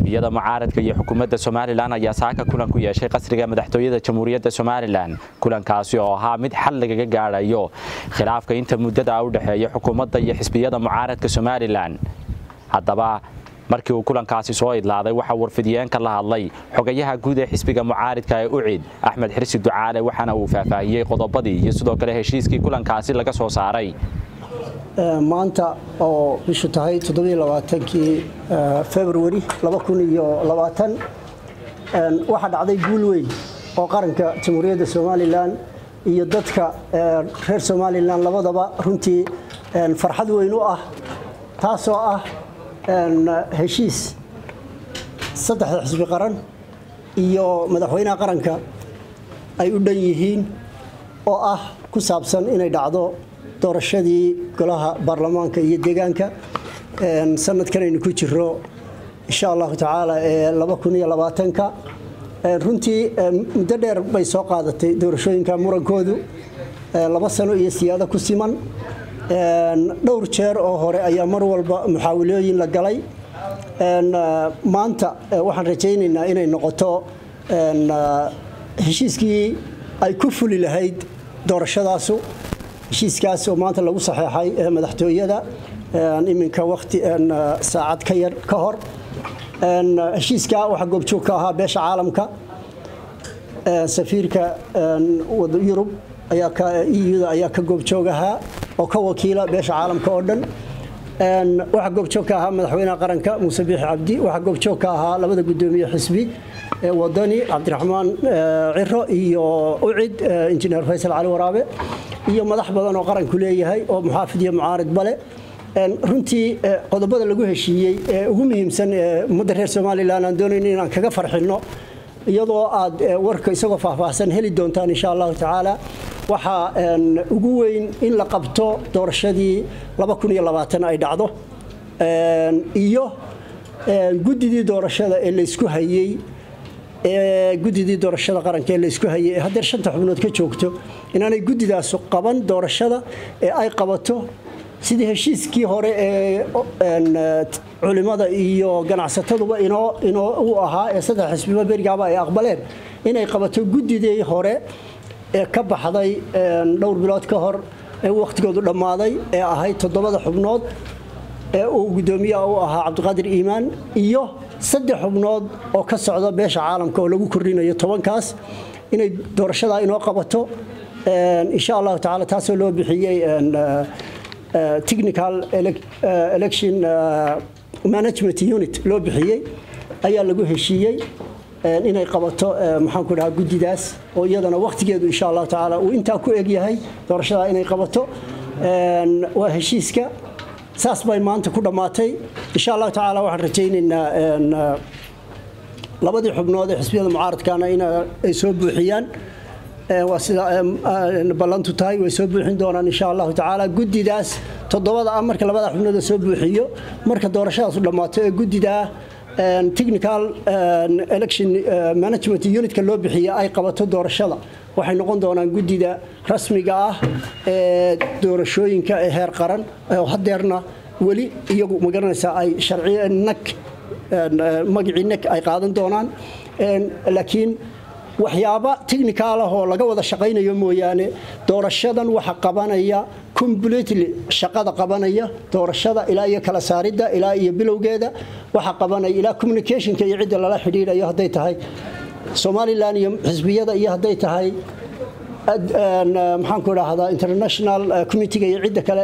xisbiyada mucaaradka iyo xukuumadda somalilan ayaa saaka kulan ku yeeshay qasriga madaxtooyada jamhuuriyadda somalilan kulankaasi oo ahaa mid xal lagaga gaadhayo khilaafka inta muddada u dhexeeya xukuumadda iyo xisbiyada mucaaradka somalilan haddaba markii uu kulankaasi soo idlaaday waxaa warfidiyeenka la hadlay xogayaha guud ee xisbiga mucaaridka ee ucid axmed xirsi ducaale waxaana uu faahfaahiyey qodobadii iyo sidoo kale heshiiskii kulankaasi laga soo saaray maanta oo bishu tahay kii februari waxaa dhacday guul weyn oo qaranka jamhuuriyadda somalilan iyo dadka reer somalilan labadaba runtii farxad weyn u ah taasoo ah heshiis saddexda xisbi qaran iyo madaxweynaha qaranka ay u dhan yihiin oo ah ku saabsan inay dhacdo doorashadii golaha baarlamaanka iyo deegaanka sanadkan aynu ku jiro insha allahu tacaala ee ka runtii muddo dheer bay soo qaadatay doorashooyinka murankoodu laba sano iyo siyaado ku siman dhowr jeer oo hore ayaa mar walba muxaawilooyin la galay maanta waxaan rajaynaynaa inay noqoto heshiiskii ay ku fuli lahayd doorashadaasu heshiiskaas oo maanta lagu saxeexay madaxtooyada iminka waqti saacad ka yar ka hor heshiiska waxaa goobjoog ka ahaa beesha caalamka safiirka yurub euda ayaa ka goobjoog ahaa oo ka wakiila beesha caalamka oo dhan waxaa goobjoog ka ahaa madaxweynaha qaranka muuse biixi cabdi waxaa goobjoog ka ahaa labada gudoomiye xisbi wadani cabdiraxmaan ciro iyo ucid injineer faysal cali waraabe iyo madax badan oo qaranku leeyahay oo muxaafid iyo mucaarid bale runtii qodobada lagu heshiiyey ee ugu muhiimsan ee ummadda reer somalilan aan doonayno inaan kaga farxinno iyadoo aad warka isagoo faahfaahsan heli doontaan insha allahu tacaala waxaa ugu weyn in la qabto doorashadii ay dhacdo iyo guddidii doorashada ee laysku hayey guddidii doorashada qaranka ee laysku hayey ee haddeer shanta xubnood ka joogto inaanay guddidaasu qaban doorashada ee ay qabato sidii heshiiskii hore ee culimada iyo ganacsataduba inoo u ahaa ee saddex xisbiba berigaaba ay aqbaleen inay qabato guddidii hore ee ka baxday dhowr bilood ka hor ee wakhtigoodu dhammaaday ee ahayd toddobada xubnood ee uu guddoomiyaha u ahaa cabdiqaadir iimaan iyo saddex xubnood oo ka socda beesha caalamka oo lagu kordhinayo tobankaas inay doorashadaa inoo qabato insha allahu tacala taasoo loo bixiyey technical election management unit loo bixiyey ayaa lagu heshiiyey inay qabato maxaanku dhahaa guddidaas oo iyadana wakhtigeedu insha allahu tacaala uu intaa ku egyahay doorashadaa inay qabato waa heshiiska saas bay maanta ku dhammaatay insha allahu tacaala waxaan rajaynaynaa labadii xubnood ee xisbiyada mucaaradkana in ay soo buuxiyaan waa sida ballantu tahay way soo buuxin doonaan insha allahu tacaala guddidaas toddobada ah marka labada xubnood soo buuxiyo marka doorashadaasu dhammaato ee guddidaa technical election management unitka loo bixiya ay qabato doorashada waxay noqon doonaan guddida rasmiga ah ee doorashooyinka ee heer qaran oo hadeerna weli iyagu magaranaysaa ay sharciya nag magacii nag ay qaadan doonaan laakiin waxyaaba technical ah oo laga wada shaqaynayo mooyaane doorashadan waxa qabanaya completely shaqada qabanaya doorashada ilaa iyo kala saaridda ilaa iyo bilowgeeda waxa qabanaya ilaa communicationka iyo cidda lala xidhiidhayo hadday tahay somalilan iyo xisbiyada iyo hadday tahay maxaanku idhaahdaa international committiga iyo cidda kale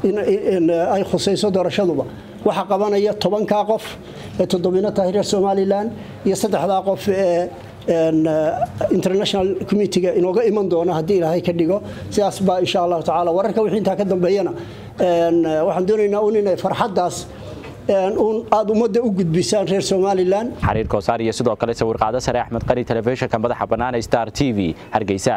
ay khusayso doorashaduba waxa qabanaya tobankaa qof ee toddobina tahay reer somalilan iyo saddexdaa qof ee international committiga inooga iman doona haddii ilaahay ka dhigo sidaas baa insha allahu tacaala wararka wixii intaa ka dambeeyana waxaan doonaynaa un inay farxaddaas un aada ummadda u gudbisaan reer somalilan xariir koosaar iyo sidoo kale sawirqaado sare axmed qari telefishinka madaxa bannaan star t v hargeysa